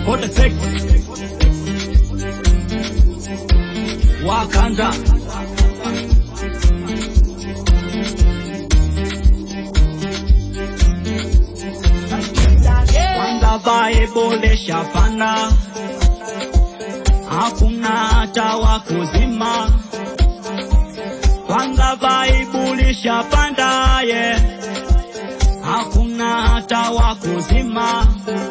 kote sex Wakanda kwanza Bible shapana, hakuna hata wa kuzima. Kwanza Bible shapanda, yeah. hakuna hata wa kuzima.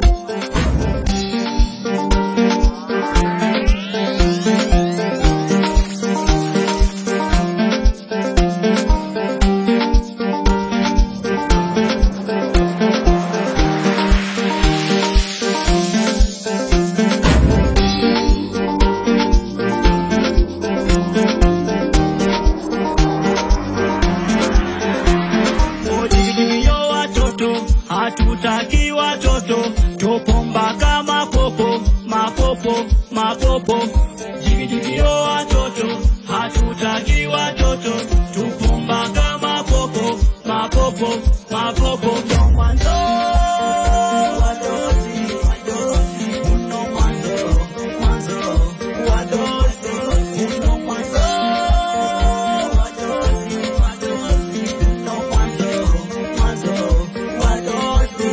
Ojigijio watoto, hatutaki watoto, tupo mpaka mapopo, mapopo, mapopo. Jigijigio watoto, hatutaki watoto, tupo mpaka mapopo, mapopo, mapopo. Ndo mwanzo, wadosi, wadosi, uno mwanzo, mwanzo, wadosi, uno mwanzo, wadosi, wadosi, uno mwanzo, mwanzo, wadosi.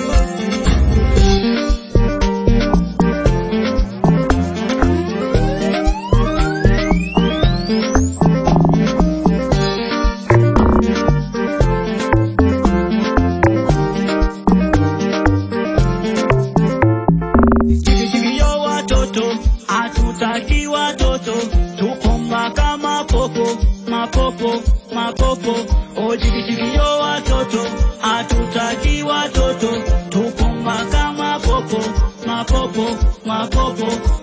Jigijigio watoto, hatutaki watoto, tupo mpaka mapopo, mapopo, mapopo. O jigijigio watoto, hatutaki watoto, tupo mpaka mapopo, mapopo, mapopo.